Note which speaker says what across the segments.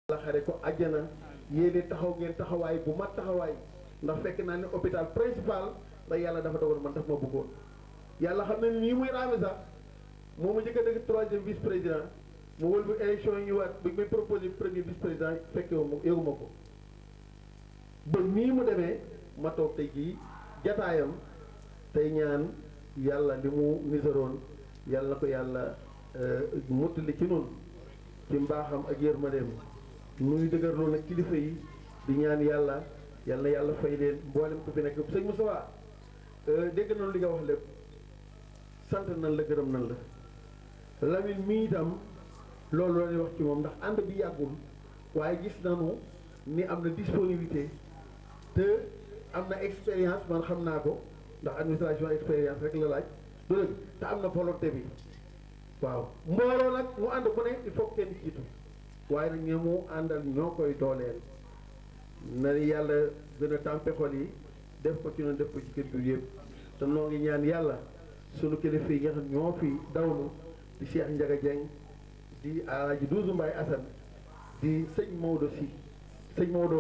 Speaker 1: la xare ko àjjana yéene taxaw ngeen taxawaay bu mat taxawaay ndax fekk naa ne hôpital principal ndax yàlla dafa dogal man daf ma bëggoon yàlla xam ne nii muy raame sax moo ma njëkk a dëgg troisième vice président mu wël bu élection yi ñëwaat bi may proposé premier vice président fekke wu ma yëguma ko ba nii mu demee ma toog tey jii jataayam tey ñaan yàlla li mu nisaroon yàlla na ko yàlla mottali ci noonu ci mbaaxam ak yërmandeem nuy dëgërloo nag kilifa yi di ñaan yàlla yal na yàlla fay leen mboolem ko fi nekk sëñ Moussa dégg nañu li nga wax lépp sant nañ la gërëm nañ la Lamine mii itam loolu la ñuy wax ci moom ndax ànd bi yàggul waaye gis nañu ni am na disponibilité te am na expérience man xam naa ko ndax administration expérience rek la laaj du dëgg te am na volonté bi waaw mbooloo nag mu ànd bu ne il faut kenn jiitu waaye nag ñoo mu àndal ñoo koy dooleel na yàlla gën a tàmpe xol yi def ko ci noonu def ko ci kër gi yëpp te noo ngi ñaan yàlla sunu kilifa yi nga xam ñoo fi dawlu di Cheikh Ndiaga Dieng di Alaaji Duusu Mbaay Asan di sëñ Maodo si sëñ Maodo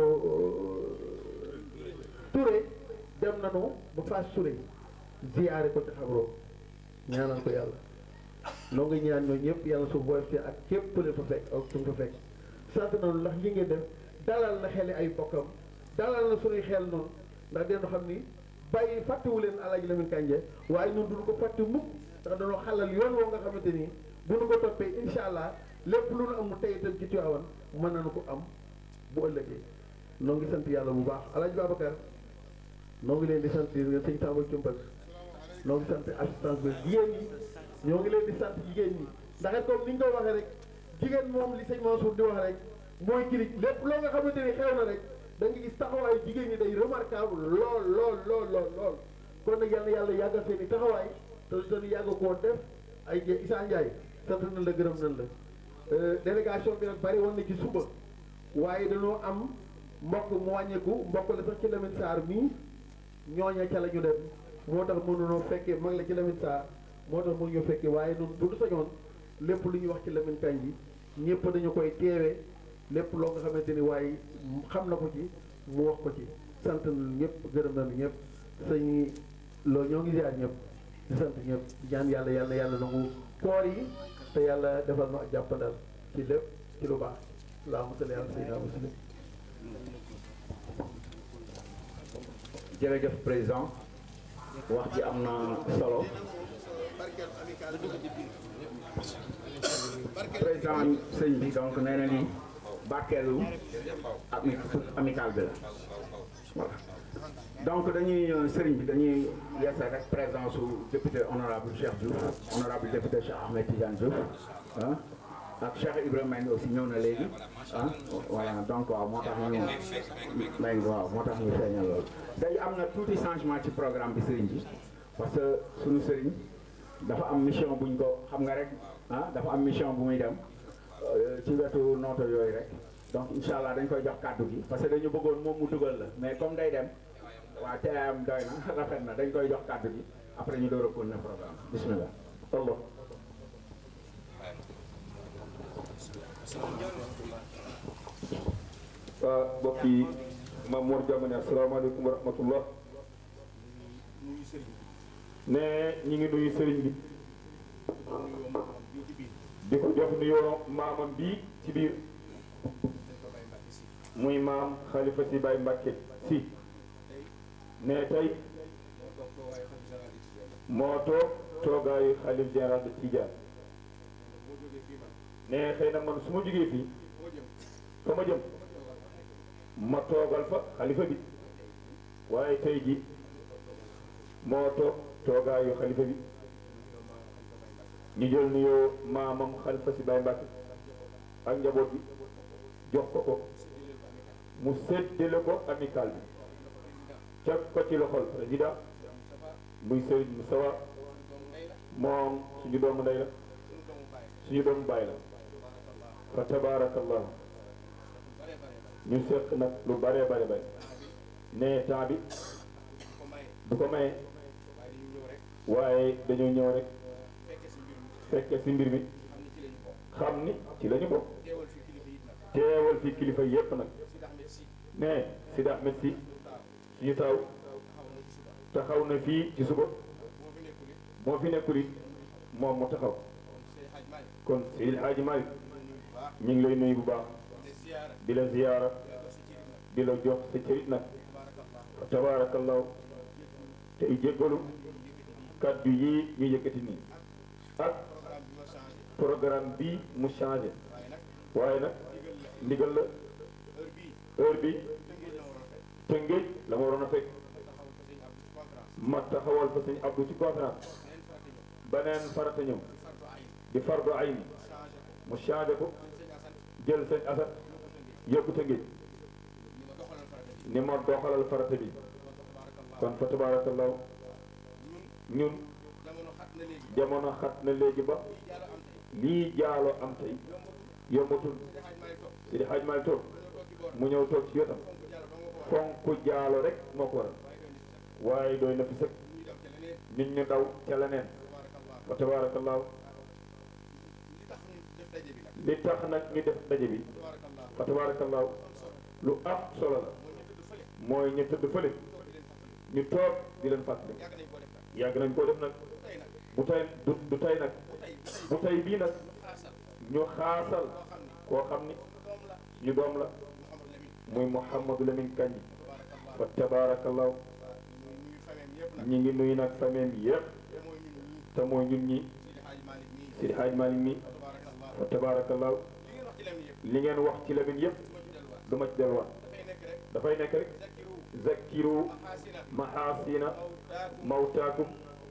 Speaker 1: Touré dem nanu ba Fass Touré ziyaare ko ci xabroo ñaanal ko yàlla noo ngi ñaan ñoo ñëpp yàlla suuf booy fi ak képp ku leen fa fekk ak suñ fa fekk sant nañu ndax li ngeen def dalal na xeli ay bokkam dalal na suñuy xel noonu ndax dina xam ni bàyyi fàttewu leen Alaaji Lamin Kànje waaye ñun duñu ko fàtte mukk ndax dañoo xalal yoon woo nga xamante ni bu nu ko toppee incha allah lépp lu nu am tey itam ci Tiwaawan mën nañu ko am bu ëllëgee noo ngi sant yàlla bu baax Alaaji Babacar noo ngi leen di sant di nga sëñ Samba Cumbal noo ngi sant assistance bi jigéen ñi ñoo ngi leen di sant jigéen ñi ndax it comme ni ñu ko waxee rek jigéen moom li sëñ Mansour di wax rek mooy kirig lépp loo nga xamante ni xew na rek da nga gis taxawaayu jigéen ñi day remarquable lool lool lool lool lool kon nag yal na yàlla yàggal seen i taxawaay te dañu yàgg koo def ay Issa Ndiaye sant nañ la gërëm nañ la délégation bi nag bari woon na ci suba waaye dañoo am mbokk mu wàññeeku mbokk la sax ci Lamine Sarr mii ñooña ca la ñu dem moo tax mënunoo fekkee mag la ci Lamine Sarr moo tax mënuñu fekkee waaye noonu bu du sañoon lépp lu ñuy wax ci Lamine Kandji ñëpp dañu koy teewee lépp loo nga xamante ni waaye xam na ko ci mu wax ko ci sant nañu ñëpp gërëm nañu ñëpp sëñ loolu ñoo ngi ziar ñëpp di sant ñëpp di ñaan yàlla yàlla yàlla nangu koor yi te yàlla defal na jàppandal ci lépp ci lu baax allahumma salli ala sayyidina muslim
Speaker 2: jërëjëf président wax ji am na solo président sëñ bi donc nee na ni barkeelu ami amical bi la voilà donc dañuy sëriñ bi dañuy yeesal rek présence su député honorable Cheikh Diouf honorable député Cheikh Ahmed Tidiane Diouf ah ak Cheikh Ibrahima Mbengue aussi ñëw na léegi ah voilà donc waaw moo tax ñu Mbengue waaw moo tax ñu feeñal loolu day am na tuuti changement ci programme bi sëriñ bi parce que suñu sëriñ dafa am mission buñ ko xam nga rek ah dafa am mission bu muy dem ci wetu nooto yooyu rek donc incha allah dañ koy jox kàddu gi parce que dañu bëggoon moom mu dugal la mais comme day dem waa teeyam doy na rafet na dañ koy jox kàddu gi après ñu door a continuer programme bismillah Allah
Speaker 3: waa mbokk yi Maam Mor Diamane asalaamaaleykum wa rahmatullah ne ñi ngi nuyu sëriñ bi di ko jox nuyoo maamam bii ci biir muy maam xalifa si Baye Mbàkke si ne tey moo toog toogaayu xalif général de Tidiane ne xëy na man su ma jógee fii fa ma jëm ma toogal fa xalifa bi waaye tey ji moo toog toogaayu xalifa bi ñu jël nuyoo maamam xalifa si Baye Mbàkke ak njaboot bi jox ko ko mu séddale ko amical bi teg ko ci loxol président muy Serigne Moustapha moom suñu doomu ndey la suñu doomu baay la fa tabaarakallah ñu seq nag lu bare bare bare ne temps bi du ko maye waaye dañoo ñëw rek fekke si mbir mi xam ni ci la ñu bokk teewal fi kilifa yépp nag
Speaker 4: Sidi Ahmed si
Speaker 3: ne Sidi Ahmed si suñu taaw
Speaker 4: taxaw na ci suba
Speaker 3: taxaw na fii ci suba
Speaker 4: moo fi nekkul it
Speaker 3: moo fi nekkul it moom mu taxaw
Speaker 4: kon Seydi Hadj Malick
Speaker 3: kon Seydil Hadji Malick
Speaker 4: ñu ngi nuyu bu baax
Speaker 3: ñu ngi lay nuyu bu baax
Speaker 4: di ziyaara
Speaker 3: di la ziyaara
Speaker 4: di la dox
Speaker 3: di la jox
Speaker 4: si cëri nag
Speaker 3: sa cërit nag
Speaker 4: tabarakallah
Speaker 3: fa tabaarakallaahu tey jéggalu kaddu yii ñu yëkkati nii ak
Speaker 4: programme bi
Speaker 3: programme
Speaker 4: ma changé
Speaker 3: bi mu changé
Speaker 4: waaye nag
Speaker 3: waaye nag
Speaker 4: ndigal la
Speaker 3: ndigal la
Speaker 4: heure bii
Speaker 3: heure bi
Speaker 4: tëngéej la waroon a fekk
Speaker 3: tëngéej la ma waroon a fekk
Speaker 4: taxawal ko sëñ Abdou ci conférence
Speaker 3: ma taxawal fa sëñ Abdou ci conférence
Speaker 4: neen farata ñëw
Speaker 3: beneen farata ñëw
Speaker 4: di fardu ayn
Speaker 3: di fardu ayni
Speaker 4: changé ko
Speaker 3: mu changé ko
Speaker 4: sëñ Assane
Speaker 3: jël sëñ Assane
Speaker 4: yóbbu
Speaker 3: yóbbu
Speaker 4: tëngéej
Speaker 3: tëngéej
Speaker 4: ni ma doxalal farata
Speaker 3: ni ma doxalal farata
Speaker 4: bi
Speaker 3: bi
Speaker 4: kon
Speaker 3: kon
Speaker 4: tabarakallah
Speaker 3: fa tabaarakallaahu
Speaker 4: ñun
Speaker 3: ñun
Speaker 4: jamono xat na léegi
Speaker 3: jamono xat na léegi ba
Speaker 4: lii jàll am tey
Speaker 3: lii jaalo am tey
Speaker 4: yombatul
Speaker 3: yombatul
Speaker 4: Seydi Hadj Malick toog
Speaker 3: Seydi Hadji Malick toog
Speaker 4: dañoo toog
Speaker 3: mu ñëw toog
Speaker 4: ci booram
Speaker 3: ci wetam
Speaker 4: fonk jàll
Speaker 3: fonk jaalo
Speaker 4: ba nga ko waral
Speaker 3: rek moo ko waral
Speaker 4: waaye doy na
Speaker 3: waaye doy na
Speaker 4: ci sax
Speaker 3: fi sëkk
Speaker 4: ñu dem ca leneen
Speaker 3: nit ñu daw ca leneen
Speaker 4: tabarakallah
Speaker 3: fa tabaarakallaahu
Speaker 4: li tax ñu def daje bi nag
Speaker 3: li tax nag ñu def daje bi
Speaker 4: tabarakallah
Speaker 3: fa tabaarakallaahu
Speaker 4: am solo
Speaker 3: lu am solo la
Speaker 4: mooy ñu
Speaker 3: mooy ñu
Speaker 4: tudd fële
Speaker 3: tëdd fële
Speaker 4: toog di leen fàttali
Speaker 3: ñu toog di leen fàttali
Speaker 4: yàgg nañ koo
Speaker 3: yàgg nañ koo def
Speaker 4: def nag
Speaker 3: nag
Speaker 4: tey nag
Speaker 3: bu tey du du tey nag
Speaker 4: bu tey
Speaker 3: bu tey bii nag
Speaker 4: xaasal
Speaker 3: ñu xaasal
Speaker 4: koo xam ni
Speaker 3: koo xam ni
Speaker 4: suñu doom
Speaker 3: ñu doom
Speaker 4: la
Speaker 3: la
Speaker 4: Mouhamadou Lamine
Speaker 3: muy Mouhamadou Lamine Kandji
Speaker 4: tabarakallah
Speaker 3: fa tabaarakallaahu
Speaker 4: ñu ñu fameem yëpp nag
Speaker 3: ñi ngi nuyu nag famille bi yëpp
Speaker 4: te mooy ñun ñii
Speaker 3: te mooy ñun ñi
Speaker 4: Seydi Hadj Malick nii
Speaker 3: Seydi Hadji Malick mi
Speaker 4: tabarakallah
Speaker 3: fa tabaarakallaahu
Speaker 4: li ngeen wax ci Lamine yëpp
Speaker 3: li ngeen wax ci Lamine yëpp
Speaker 4: du ma ci delluwaat
Speaker 3: du ma ci delluwaat
Speaker 4: dafay nekk rek
Speaker 3: dafay nekk rek
Speaker 4: zakiru
Speaker 3: zakkiru
Speaker 4: maxaasina
Speaker 3: mahaasina
Speaker 4: mawtaakum
Speaker 3: mawtaakum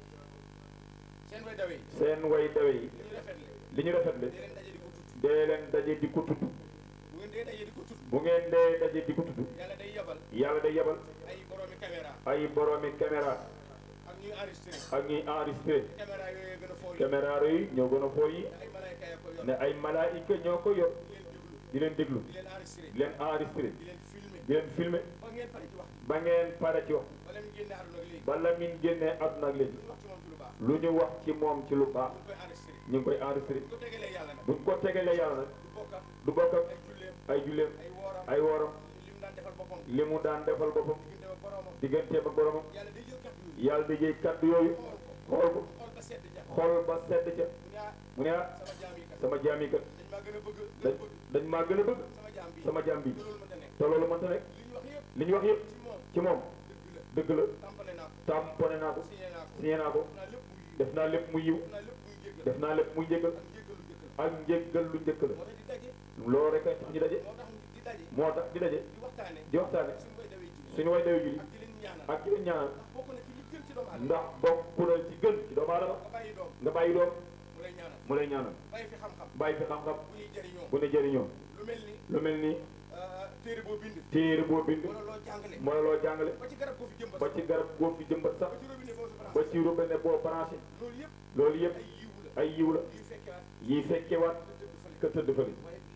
Speaker 4: seen way dawe yi
Speaker 3: seen way dawe yi
Speaker 4: li ñu rafetle
Speaker 3: li ñu rafetle
Speaker 4: dee leen daje di ko tudd
Speaker 3: dee leen daje di ko tudd
Speaker 4: bu ngeen dee daje
Speaker 3: bu ngeen dee daje
Speaker 4: di ko tudd
Speaker 3: di ko tudd
Speaker 4: yàlla day yabal
Speaker 3: yàlla day yebal
Speaker 4: ay boroomi caméra
Speaker 3: ay boroomi caméra
Speaker 4: ak ñuy enregistré
Speaker 3: ak ñuy enregistré
Speaker 4: caméra yooyu gën a foo yi
Speaker 3: caméra yi ñoo gën a foo yi
Speaker 4: ay malayka ya ko yor
Speaker 3: ne ay malaayika ñoo ko yor
Speaker 4: di leen déglu
Speaker 3: di leen déglu
Speaker 4: di leen enregistré
Speaker 3: di leen enregistré
Speaker 4: di leen
Speaker 3: di leen
Speaker 4: filmé
Speaker 3: filmé
Speaker 4: ba ngeen pare ci wax
Speaker 3: ba ngeen pare ci wax
Speaker 4: wala mu génne àdduna ak léegi
Speaker 3: bala min génnee àdduna ak léegi
Speaker 4: lu wax
Speaker 3: lu ñu wax
Speaker 4: ci moom ci lu baax
Speaker 3: ci moom ci lu baax
Speaker 4: ñu koy enregistré
Speaker 3: ñu ngi koy enregistré
Speaker 4: bu ko tegalee yàlla nag
Speaker 3: buñ ko tegalee yàlla nag
Speaker 4: du bokk ak
Speaker 3: du bokk ak
Speaker 4: ay julleem
Speaker 3: ay julleem
Speaker 4: ay wooram
Speaker 3: ay wooram
Speaker 4: li mu daan defal boppam
Speaker 3: li mu daan defal boppam
Speaker 4: diggante ak boroomam
Speaker 3: digganteem ak boromam
Speaker 4: yàlla day jël kàddu yi
Speaker 3: yàlla di jëy kaddu yooyu xool ko
Speaker 4: xool ba sedd ja
Speaker 3: xool ba sedd ca
Speaker 4: mu ne ah
Speaker 3: mu ne ah
Speaker 4: sama jaam yi kat
Speaker 3: sama jaam yi kat
Speaker 4: dañ maa gën a bëgg gën
Speaker 3: dañ
Speaker 4: a bëgg
Speaker 3: dañ maa gën a bëgg
Speaker 4: sama jaam bi
Speaker 3: sama jaam bi
Speaker 4: te loolu mënta nekk
Speaker 3: te loolu mënta nekk
Speaker 4: li ñu wax yëpp
Speaker 3: li ñu wax yëpp
Speaker 4: ci moom
Speaker 3: ci moom
Speaker 4: dëgg la
Speaker 3: dëgg la
Speaker 4: tampale naa ko
Speaker 3: tamponné naa ko
Speaker 4: signé naa ko
Speaker 3: signé naa ko
Speaker 4: def naa lépp muy yiw
Speaker 3: def naa lépp mu yiw
Speaker 4: def naa lépp muy jéggal
Speaker 3: def naa lépp muy njëggal
Speaker 4: ak njéggalu
Speaker 3: ak njéggal
Speaker 4: njëkk la
Speaker 3: lu njëkk la
Speaker 4: moo tax di daje
Speaker 3: loolu rek a tax ñu daje
Speaker 4: moo tax di daje
Speaker 3: moo tax di daje
Speaker 4: di waxtaane
Speaker 3: di waxtaane
Speaker 4: suñu koy
Speaker 3: suñu way dawe
Speaker 4: dawee ji
Speaker 3: julli
Speaker 4: ak di leen ñaanal
Speaker 3: ak di leen ñaanal
Speaker 4: ndax bokk na ci li gën ci doomu aadama
Speaker 3: ndax bokk na ci gën ci doomu aadama
Speaker 4: nga bàyyi doom
Speaker 3: nga bàyyi doom
Speaker 4: mu lay ñaanal
Speaker 3: mu lay ñaanal
Speaker 4: bàyyi fi xam-xam
Speaker 3: bàyyi fi xam-xam
Speaker 4: bu ñuy jëriñoo
Speaker 3: bu ne jëriñoo
Speaker 4: lu mel ni
Speaker 3: lu mel ni
Speaker 4: euh, téere boo bind
Speaker 3: téere boo bind
Speaker 4: wala loo jàngale
Speaker 3: mooy loo jàngale
Speaker 4: ba ci garab koo fi jëmbat
Speaker 3: ba ci garab góob fi jëmbat sax
Speaker 4: ba ci robinet boo fi
Speaker 3: ba
Speaker 4: branché
Speaker 3: ci robinet boo branché
Speaker 4: loolu yëpp
Speaker 3: loolu yëpp
Speaker 4: ay yiwu la
Speaker 3: ay yiw la
Speaker 4: yuy fekkewaat
Speaker 3: yiy fekkewaat
Speaker 4: te
Speaker 3: ka
Speaker 4: tëdd fële
Speaker 3: tëdd fële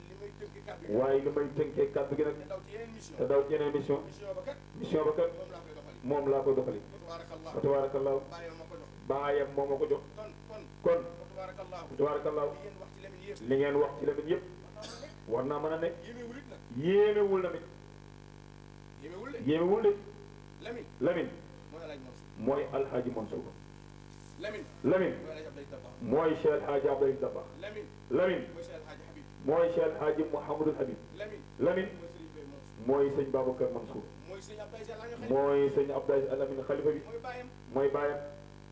Speaker 4: waaye li may tënk kàddu gi
Speaker 3: waaye li may tënkee kàddu gi nag
Speaker 4: te daw ci yeneen mission
Speaker 3: te daw ci yeneen mission
Speaker 4: mission ba kat
Speaker 3: mission ba kat
Speaker 4: moom laa koy doxali
Speaker 3: moom laa koy doxali
Speaker 4: tabarakallah
Speaker 3: fa tabaarakallaahu
Speaker 4: bàyyi ma ko jox
Speaker 3: baayam moo ma ko jox
Speaker 4: kon kon
Speaker 3: kon
Speaker 4: tabarakallah
Speaker 3: fa tabaarakallaahu
Speaker 4: li ngeen wax ci
Speaker 3: li ngeen wax ci
Speaker 4: Lamine yëpp
Speaker 3: Lamine yëpp war naa mën a nekk
Speaker 4: yéemewul it nag
Speaker 3: yéemewul Lamine
Speaker 4: yéemewul de
Speaker 3: yéemewul de
Speaker 4: Lamine
Speaker 3: Lamine
Speaker 4: mooy Alaaji
Speaker 3: mooy Alxaaji
Speaker 4: Mansour
Speaker 3: Mansour
Speaker 4: Lamine
Speaker 3: Lamine
Speaker 4: mooy
Speaker 3: mooy
Speaker 4: Alaaji Abdoulaye Dabakh
Speaker 3: Cheikh Alxaaji Abdoulaye Dabakh
Speaker 4: Lamine
Speaker 3: Lamine
Speaker 4: mooy Cheikh
Speaker 3: mooy Cheikh
Speaker 4: Alaaji Habib
Speaker 3: Alxaaji Mouhamadul Habib
Speaker 4: Lamine
Speaker 3: Lamine
Speaker 4: mooy Serigne Baye
Speaker 3: mooy sëñ
Speaker 4: Mansour
Speaker 3: Babacar Mansour
Speaker 4: mooy Serigne Abdoulaye Sy Al Amine
Speaker 3: mooy sëñ Abdoulaye Alamine xalifa bi
Speaker 4: mooy baayam
Speaker 3: mooy baayam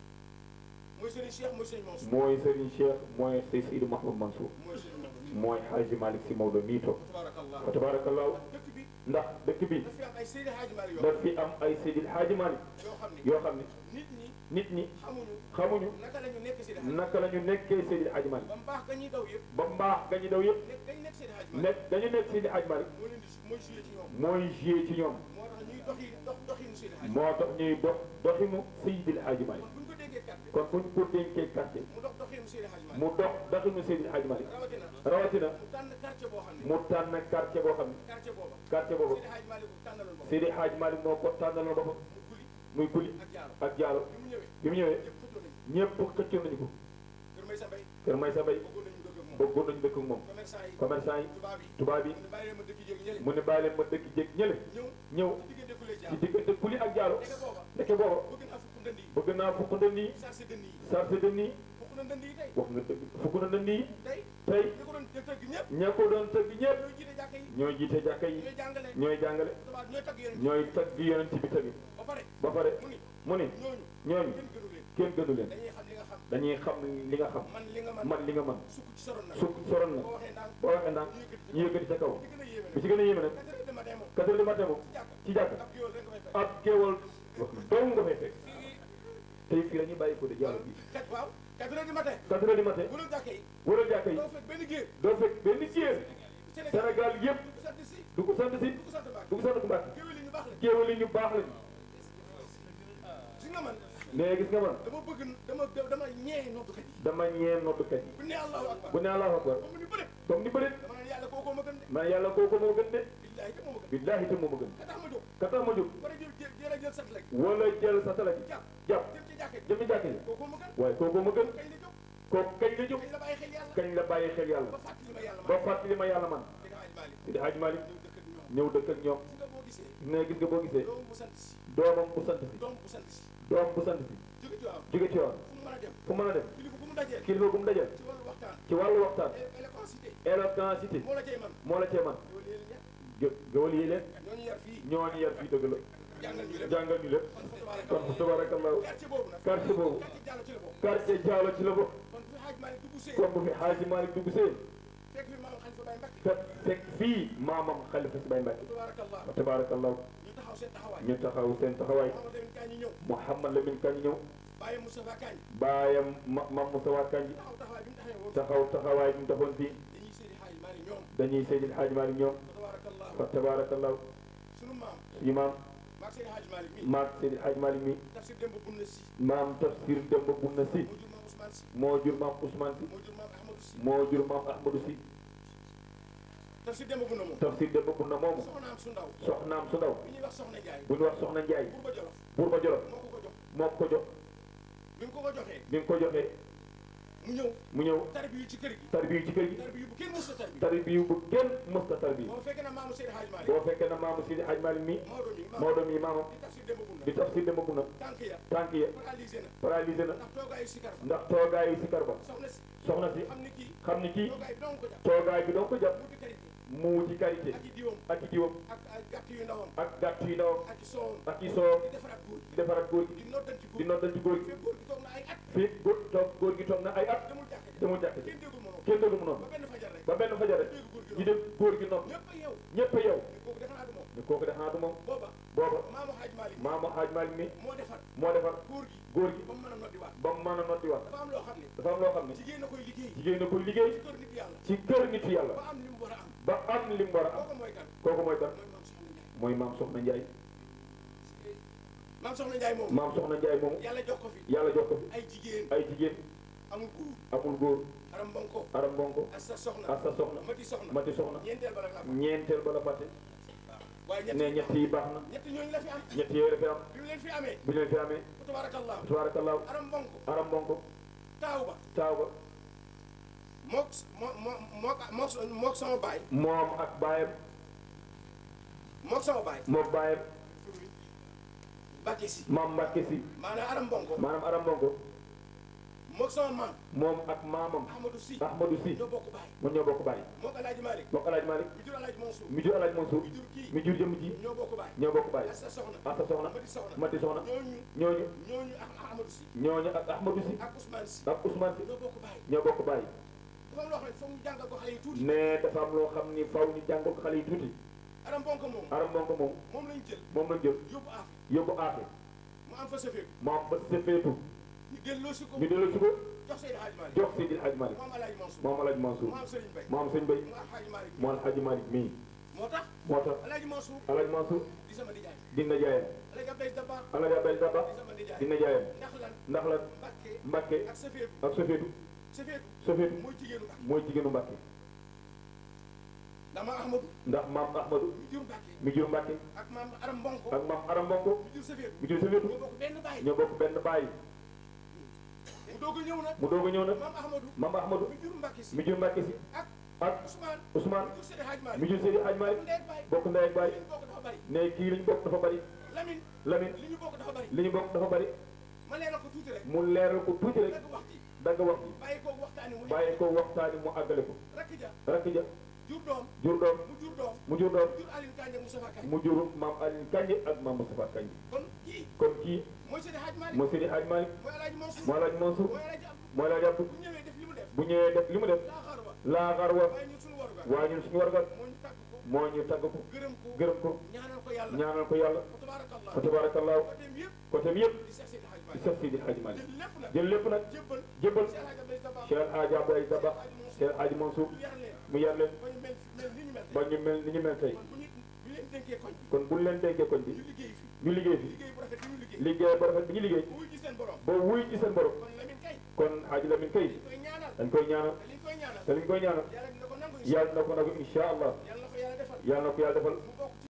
Speaker 4: mooy Serigne Cheikh mooy Serigne Mansour
Speaker 3: mooy Serigne Cheikh mooy Sey Seydi Mahmoud Mansour
Speaker 4: mooy Serigne Maodo
Speaker 3: mooy Xaaji Malick si Maodo mii toog
Speaker 4: tabarakallah
Speaker 3: fa tabaarakallaahu
Speaker 4: dëkk bi
Speaker 3: ndax dëkk bi
Speaker 4: daf fi am ay Seydi Hadji Malick yoo
Speaker 3: daf fi am ay Seydi Xaaji Malick
Speaker 4: yoo xam ne
Speaker 3: yoo xam ne
Speaker 4: nit ñi
Speaker 3: nit ñi
Speaker 4: xamuñu
Speaker 3: xamuñu
Speaker 4: naka la ñu nekk Seydi Hadji
Speaker 3: naka la ñu nekkee Seydi Xaaji Malick
Speaker 4: ba mbaax ga ñuy daw yëpp
Speaker 3: ba mbaax ga ñu daw yëpp
Speaker 4: nekk dañ nekk Seydi Hadji Malick
Speaker 3: nekk dañu nekk Seydi Xaaji Malick
Speaker 4: moo leen di mooy joué ci ñoom
Speaker 3: mooy joué ci ñoom
Speaker 4: moo tax ñuy doxi dox doxinu Seydi Hadji
Speaker 3: moo tax ñuy dox doxinu Seydi Xaaji Malick
Speaker 4: kon buñ ko déggee kàddu
Speaker 3: kon buñ ko dénkee quartier
Speaker 4: mu dox doxinu Seydi Hadji Malick
Speaker 3: mu dox doxinu Seydi Xaaji Malick
Speaker 4: rawatina
Speaker 3: rawatina
Speaker 4: mu tànn quartier boo xam ne
Speaker 3: mu tànn quartier boo xam ne
Speaker 4: quartier booba
Speaker 3: quartier boobu
Speaker 4: Seydi Hadji Malick bu tànnaloon boppam
Speaker 3: Seydi Xaaji Malick moo ko tànnaloon boppam
Speaker 4: mu guli
Speaker 3: muy kuli
Speaker 4: ak jaaro
Speaker 3: ak jaaro
Speaker 4: bi mu ñëwee
Speaker 3: bi mu ñëwee
Speaker 4: ñëpp xëccoo nañu
Speaker 3: ñëpp xëccoon nañu ko
Speaker 4: kër may sa mbay
Speaker 3: kër may sa bay
Speaker 4: bëggoon nañu dëkk ak
Speaker 3: bëggoon nañu dëkk ak moom
Speaker 4: commerçant yi
Speaker 3: commerçant yi
Speaker 4: tubaab yi
Speaker 3: tubaab yi
Speaker 4: mu ne bàyyi leen ma dëkk jéeg ñële
Speaker 3: mu ne bàyyi leen ma dëkk jéeg ñële
Speaker 4: ñëw
Speaker 3: ñëw
Speaker 4: diggante fu lay
Speaker 3: ci
Speaker 4: jaar
Speaker 3: diggante kuli ak jaaro
Speaker 4: nekk booba
Speaker 3: ndeke booba
Speaker 4: bëgg naa fukk ndënd yi
Speaker 3: bëgg naa fukk ndënd yi
Speaker 4: sarse dënd yi
Speaker 3: sarse dënd yi
Speaker 4: fukk na ndënd yi tey
Speaker 3: wax nga dëgg fukk na ndënd yi
Speaker 4: tey
Speaker 3: tey
Speaker 4: ñi ko doon tëgg ñëpp
Speaker 3: ña ko doon tëgg ñëpp
Speaker 4: ñooy jiite jàkka yi
Speaker 3: ñooy jiite jàkka yi
Speaker 4: ñooy jàngale
Speaker 3: ñooy jàngale
Speaker 4: tubaab ñooy tagg yonent
Speaker 3: ñooy tagg yonent bi tamit
Speaker 4: ba pare
Speaker 3: ba pare
Speaker 4: mu ni
Speaker 3: mu ne
Speaker 4: ñooñu
Speaker 3: ñooñu
Speaker 4: kenn gënu leen
Speaker 3: kenn gënu leen
Speaker 4: dañuy xam li nga xam
Speaker 3: dañuy xam li nga xam
Speaker 4: man li nga man
Speaker 3: man li nga man
Speaker 4: sukk ci soron nag
Speaker 3: su soron na
Speaker 4: boo waxee ndànk
Speaker 3: boo waxee ndànk ñu yëkkati ca kaw
Speaker 4: li gën a yéeme
Speaker 3: bi
Speaker 4: nag
Speaker 3: ci gën a yéeme nag
Speaker 4: quatre heures de matin moom
Speaker 3: quatre heures du matin moom
Speaker 4: ci jàkk
Speaker 3: ci jàkk
Speaker 4: ab géwél rek nga fay fekk
Speaker 3: ab géewal dong nga fay fekk tey fii la ñuy bàyyi ko de jàll bi
Speaker 4: kat waaw quatre heures du matin
Speaker 3: quatre heures du matin
Speaker 4: bu dul jàkka yi
Speaker 3: wala jàkka yi
Speaker 4: doo fekk benn géer
Speaker 3: doo fekk benn géer
Speaker 4: Sénégal
Speaker 3: Sénégal yëpp
Speaker 4: du sant si
Speaker 3: du ko sant si
Speaker 4: du ko sant Mbàkke
Speaker 3: du ko sant Mbàkke
Speaker 4: géwél yi ñu baax la
Speaker 3: géewal yi ñu baax lañu
Speaker 4: si nga man
Speaker 3: nee gis nga man
Speaker 4: dama bëgg dama dama ñee noddukat yi
Speaker 3: dama ñeen noddukat yi
Speaker 4: bu ne allahu akbar
Speaker 3: bu ne Allahu akbar
Speaker 4: ba mu ni bëri
Speaker 3: comme ni bërit
Speaker 4: dama naan yàlla kookoo ma gën de
Speaker 3: man yàlla kooku moo gën de
Speaker 4: billaahi te moo ma gën
Speaker 3: billaahi te moo ma gën
Speaker 4: ka tax ma jóg
Speaker 3: ka tax ma jóg
Speaker 4: war a jël jël jël a jël sat rek
Speaker 3: wala jël sa tala ji
Speaker 4: jàpp
Speaker 3: jàpp
Speaker 4: jëm ci jàkka ji
Speaker 3: jëmi jàkk yi
Speaker 4: kookoo ma gën
Speaker 3: waaye kooku ma gën
Speaker 4: kañ la jóg
Speaker 3: kooku kañ la jóg
Speaker 4: kañ la bàyyi xel yàlla
Speaker 3: kañ la bàyyi xel yàlla
Speaker 4: ba fàttali ma yàlla
Speaker 3: ba
Speaker 4: ma
Speaker 3: fàttali ma yàlla man
Speaker 4: dina Haaj Maalik
Speaker 3: di Haaj Malik
Speaker 4: ñëw dëkk ak ñoom
Speaker 3: ñëw dëkk ak ñoom
Speaker 4: si nga boo gisee
Speaker 3: ne gis nga boo gisee
Speaker 4: doom bu sant si
Speaker 3: doomam bu sant si
Speaker 4: doom bu sant si
Speaker 3: doom bu sant si
Speaker 4: jóge ci waaw
Speaker 3: jóge ci yoon
Speaker 4: fu mu mën a dem
Speaker 3: fu mën a dem
Speaker 4: kilifa bu mu dajeel
Speaker 3: kilifa gu mu dajal
Speaker 4: ci wàllu waxtaan
Speaker 3: ci wàllu waxtaan
Speaker 4: éloquencité
Speaker 3: éloquencité
Speaker 4: moo la cay man
Speaker 3: moo la cee man
Speaker 4: yow léegi ñett
Speaker 3: gë gëwal yi leen
Speaker 4: ñooñu yar fii
Speaker 3: ñooñu yar fii dëgg la
Speaker 4: jàngal ñu lépp
Speaker 3: jàngal ñu lépp
Speaker 4: kon fa
Speaker 3: kon
Speaker 4: tabarakallah
Speaker 3: tabarakallahu
Speaker 4: quartier boobu nag
Speaker 3: quartier boobu
Speaker 4: quartier Diallo ci la bokk
Speaker 3: quartier Diallo ci la bokk
Speaker 4: kon bu fi Haaj Maalik dugg see
Speaker 3: comme bu fi Haaji Malik dugg see
Speaker 4: fekk fi maam Xalifa Baye Mbacke
Speaker 3: fekk fekk fii maamam xalifa si Baye Mbacke
Speaker 4: tabarakallah
Speaker 3: wa tabarakallahu
Speaker 4: ñu taxaw seen taxawaay
Speaker 3: ñu taxaw seen taxawaay
Speaker 4: Mamadou Lamine Kañ ñi ñëw
Speaker 3: Mouhamad Lamine Kañ ñëw
Speaker 4: Baye Moustapha Kañ
Speaker 3: baayam ma mam Moussa Kanji
Speaker 4: taxaw taxawaay bi mu taxawee woon
Speaker 3: taxaw taxawaay bi mu defoon fii
Speaker 4: dañuy Seydi Haaj Maalik ñoom
Speaker 3: dañuy Seydil Haaji Malik ñoom
Speaker 4: tabarakallah
Speaker 3: wa tabarakallahu
Speaker 4: sunu maam
Speaker 3: suñu maam
Speaker 4: maag Seydi Haaj Maalik mi
Speaker 3: maag Seydil Haaji Malik mi
Speaker 4: tafsir démb bunna si
Speaker 3: maam tafsir Demba Bunna si
Speaker 4: moo jur maam Ousmane si
Speaker 3: moo jur maam Ousmane si
Speaker 4: moo jur
Speaker 3: moo jur
Speaker 4: maam Ahmadou si
Speaker 3: maam Ahmadou si
Speaker 4: tafsir démb bunna moom
Speaker 3: tafsir Demba Bunna moomu
Speaker 4: soxnaam su ndaw
Speaker 3: soxnaam su ndaw
Speaker 4: bi ñuy wax soxna Njaay
Speaker 3: bu ñu wax soxna Njaay
Speaker 4: Buurba Jolof
Speaker 3: buur ba Jolof
Speaker 4: moo ko ko jox
Speaker 3: moo ko jox
Speaker 4: bi mu ko ko joxee
Speaker 3: bi nga ko joxee
Speaker 4: mu ñëw
Speaker 3: mu ñëw
Speaker 4: tarbi yu ci kër gi
Speaker 3: tarbiyu ci kër gi
Speaker 4: tarbi yu bu kenn mos a tarbi
Speaker 3: tarbiyu bu kenn mësta tarbiyu
Speaker 4: boo fekkee na maamu Seydi Haaj Maalik
Speaker 3: boo fekkee na maamu Seydi Haaji Malik mi
Speaker 4: Maodo mi
Speaker 3: moo doon yi maamam
Speaker 4: di tafsir démb bunna
Speaker 3: di tafsir Demba Bunna
Speaker 4: tànk ya
Speaker 3: tànk ya
Speaker 4: paralysé na
Speaker 3: paralysé na
Speaker 4: ndax toogaayu sikar ba
Speaker 3: ndax toogaayu sikar ba
Speaker 4: soxna si
Speaker 3: soxna si
Speaker 4: xam ni kii
Speaker 3: xam ni kii
Speaker 4: toogaay bi dong ko jàpp
Speaker 3: toogaay bi doon ko jàpp
Speaker 4: mu di karité
Speaker 3: mu wuti karité
Speaker 4: ak i diwam
Speaker 3: ak i diwam
Speaker 4: ak ak gàtt yu ndawam
Speaker 3: ak gàtt yu ndawam
Speaker 4: ak i soowam
Speaker 3: ak i soow
Speaker 4: di defaraat góor
Speaker 3: di defaraat góor
Speaker 4: gi
Speaker 3: gi
Speaker 4: di noddanti góor
Speaker 3: di noddal ci góor gi
Speaker 4: fekk góor gi toog na ay at
Speaker 3: fii góor toog góor gi toog na ay at
Speaker 4: demul jàkk ja
Speaker 3: demul jàkk ji
Speaker 4: kenn déggul moom
Speaker 3: kenn déglu mu noonu
Speaker 4: ba benn fajar rek
Speaker 3: ba benn fajar rek ñu dem góor gi noonu
Speaker 4: ñëpp a yow
Speaker 3: ñëpp a yow
Speaker 4: ni kooku defe naa du moom
Speaker 3: ni kooku def naa du moom
Speaker 4: booba
Speaker 3: booba
Speaker 4: maamu Haaj Maalik
Speaker 3: maamu Haaj Malik mi
Speaker 4: moo defar
Speaker 3: moo defar
Speaker 4: góor gi
Speaker 3: góor gi
Speaker 4: ba mu mën a noddi waat
Speaker 3: ba mu mën a noddi wax
Speaker 4: dafa am loo xam ne
Speaker 3: dafa am loo xam ne
Speaker 4: jigéen na koy liggéey
Speaker 3: jigéen na koy liggéey
Speaker 4: ci kër nit yàlla
Speaker 3: ci kër nitu yàlla
Speaker 4: ba am li mu war a am
Speaker 3: ba am li mu war a am
Speaker 4: kooku mooy kan
Speaker 3: kooku mooy kan
Speaker 4: mooy maam Soxna Njaay
Speaker 3: mooy maam Soxna Njaay
Speaker 4: maam Soxna Njaay moom
Speaker 3: maam Soxna Njaay moomu
Speaker 4: yàlla jox ko fi
Speaker 3: yàlla jox ko fi
Speaker 4: ay jigéen
Speaker 3: ay jigéen
Speaker 4: amul góor
Speaker 3: amul góor
Speaker 4: aram bonko
Speaker 3: aram bonko
Speaker 4: ak sa soxna
Speaker 3: ak sa soxna
Speaker 4: mati soxna
Speaker 3: mati soxna
Speaker 4: ñeenteel ba nag la am
Speaker 3: ñeenteel ba la fàtte
Speaker 4: waaye ñett
Speaker 3: ne ñett yi baax na
Speaker 4: ñett ñooñu la fi am
Speaker 3: ñett yooyu la fi am
Speaker 4: bi mu leen fi amee
Speaker 3: bu ñu leen fi amee
Speaker 4: tabarakallah
Speaker 3: tabaarakallaahu
Speaker 4: aram bonko
Speaker 3: aram bonko
Speaker 4: taaw ba
Speaker 3: taaw ba
Speaker 4: mook moo moo mook mook mook sama baay
Speaker 3: moom ak baayam
Speaker 4: mook sama baay
Speaker 3: moom baayam
Speaker 4: Mbàkke si
Speaker 3: maam Mbàkke si
Speaker 4: maanaam aram bonko
Speaker 3: maanaam aram bonko
Speaker 4: mook sama maam
Speaker 3: moom ak maamam
Speaker 4: Ahmadou Si
Speaker 3: Ahmadou si
Speaker 4: ñoo bokk baay
Speaker 3: mu ñoo bokk baay
Speaker 4: mook Alaaji Malik
Speaker 3: bokk Alaaji Malik
Speaker 4: mi jur Alaaji Mansour
Speaker 3: mi jur Alaaji Mansour
Speaker 4: mi jur kii
Speaker 3: mi jur jëm ji
Speaker 4: ñoo bokk baay
Speaker 3: ñoo bokk baay
Speaker 4: ak sa soxna
Speaker 3: ak sa soxna
Speaker 4: mati soxna
Speaker 3: mati soxna
Speaker 4: ñooñu
Speaker 3: ñooñu
Speaker 4: ñooñu ak Ahmadou Si
Speaker 3: ñooñu ak Ahmadou si
Speaker 4: ak Ousmane Si
Speaker 3: ak Ousmane si
Speaker 4: ñoo bokk baay
Speaker 3: ñoo bokk baay
Speaker 4: dafa am loo xam ne foog ñu jàngal ko xale yi tuuti
Speaker 3: ne dafa am loo xam ni faw ñu jàngal ko xale yi tuuti
Speaker 4: aram bonko moom
Speaker 3: aram bonko moom
Speaker 4: moom lañ jël
Speaker 3: moom lañ jël
Speaker 4: yóbbu aafi
Speaker 3: yóbbu aafe
Speaker 4: mu am fa safeeku
Speaker 3: moom ba sefeetu
Speaker 4: ñu delloo si ko
Speaker 3: ñu delloo si ko
Speaker 4: jox Seydi Hadji Malick
Speaker 3: jox Seydi Hadji Malick
Speaker 4: moom Alaaji Mansour
Speaker 3: moom Alaaji Mansour
Speaker 4: mu am Serigne Bay
Speaker 3: moom sëñ Bay
Speaker 4: mu am Hadji Malick
Speaker 3: moo Alaaji Malick mii
Speaker 4: moo tax
Speaker 3: moo tax
Speaker 4: Alaaji Mansour
Speaker 3: Alaaji Mansour
Speaker 4: di sama nijaay
Speaker 3: dina jaayam
Speaker 4: Alaaji Abdoulaye Dabakh
Speaker 3: Alaaji Abdoulaye Dabakh
Speaker 4: di sama nijaay
Speaker 3: dina jaayam
Speaker 4: ndax lan
Speaker 3: ndax la
Speaker 4: Mbàkke
Speaker 3: Mbàkke
Speaker 4: ak safeeku
Speaker 3: ak sofeetu
Speaker 4: safeeku
Speaker 3: sofeetu
Speaker 4: mooy jigéenu Mbàkke
Speaker 3: mooy jigéenu Mbàkke
Speaker 4: ndax maam Ahmadou
Speaker 3: ndax maam Ahmadou
Speaker 4: mi jur Mbàkke
Speaker 3: mi jur Mbàkke
Speaker 4: ak maam Aram Mbonko
Speaker 3: ak maam Aram Mbonko
Speaker 4: mi jur safeeku
Speaker 3: mi jur sofeetu
Speaker 4: ñoo bokk benn baay
Speaker 3: ñoo bokk benn baay
Speaker 4: mu doog a ñëw nag
Speaker 3: mu doog a ñëw nag
Speaker 4: maam Ahmadou
Speaker 3: maam Ahmadou
Speaker 4: mi jur Mbàkke si
Speaker 3: mi jur Mbàkke si
Speaker 4: ak
Speaker 3: ak
Speaker 4: Ousmane
Speaker 3: Ousmane
Speaker 4: mi jur Seydi Hadj Malick
Speaker 3: mi jur Seydi Hadj Malick
Speaker 4: ndey ak baay
Speaker 3: bokk ndey ak baay
Speaker 4: li ñu bokk dafa bari
Speaker 3: ne kii li ñu bokk dafa bari
Speaker 4: Lamine
Speaker 3: Lamine
Speaker 4: li ñu bokk dafa bari
Speaker 3: li ñu bokk dafa bari
Speaker 4: ma leeral ko tuuti rek
Speaker 3: mu leeral ko tuuti rek
Speaker 4: dagg wax ji
Speaker 3: dagg wax ji
Speaker 4: bàyyi ko waxtaani mu
Speaker 3: bàyyi ko waxtaani mu àggale ko
Speaker 4: rakk ja
Speaker 3: rakk ja
Speaker 4: jur doom
Speaker 3: jur doom
Speaker 4: mu jur doom
Speaker 3: mu jur doom
Speaker 4: jur Aline Kandé Moustapha Kandé
Speaker 3: mu jur maam Alioune Kandji ak maam Moustapha Kandji
Speaker 4: kon kii
Speaker 3: kon kii
Speaker 4: mooy Seydi Hadj Malick
Speaker 3: mooy Seydi Hadj Malick
Speaker 4: mooy El Hadj Mansour
Speaker 3: moo laaj Mansour
Speaker 4: mooy El Hadj Abdou
Speaker 3: moo laaj Abdou
Speaker 4: bu ñëwee def li mu def
Speaker 3: bu ñëwee def li mu def
Speaker 4: laa xaar wa
Speaker 3: laaxaar wa
Speaker 4: waaye ñun suñu warugar
Speaker 3: waaye ñun suñu wargal
Speaker 4: moo ñu tàgg ko
Speaker 3: moo ñu tagg ko
Speaker 4: gërëm ko
Speaker 3: gërëm ko
Speaker 4: ñaanal ko yàlla
Speaker 3: ñaanal ko yàlla
Speaker 4: fa tabarakallah
Speaker 3: fa tabarakallahu
Speaker 4: ko dem yëpp
Speaker 3: côté bi yëpp
Speaker 4: di Cheikh Seydi Hadj
Speaker 3: di
Speaker 4: Malick
Speaker 3: Seex Seydi Hadj Malick
Speaker 4: jël lépp nag
Speaker 3: jël lépp nag
Speaker 4: jébbal
Speaker 3: jébbal
Speaker 4: Cheikh Hadj Abdoulaye Dabakh
Speaker 3: Cheikh Hadj Abdoulaye Dabakh Cheikh Hadj Mansour
Speaker 4: ñu yar leen
Speaker 3: mu yar leen
Speaker 4: ba ñu mel mel ni ñu mel
Speaker 3: ba ñu mel ni ñu mel tey
Speaker 4: kon bu ñu bu leen dénkee koñ bi
Speaker 3: kon buñ leen dénkee koñ bi
Speaker 4: ñu liggéey fi
Speaker 3: ñu liggéey fi
Speaker 4: liggéey bu rafet bi ñu liggéey
Speaker 3: liggéey ba rafet bi ñu liggéey
Speaker 4: bu wuy ci seen borom
Speaker 3: ba wuy ci seen borom
Speaker 4: kon Lamine kay
Speaker 3: kon Hadj Lamine kay
Speaker 4: koy ñaanal
Speaker 3: dañ koy ñaanal
Speaker 4: te liñ koy ñaanal
Speaker 3: te liñ koy ñaanal
Speaker 4: yàlla dina ko nangu
Speaker 3: yàlla na ko nag incha allah
Speaker 4: yàlla na ko yàlla defal
Speaker 3: yàlla na ko yàlla defal
Speaker 4: mu bokk ci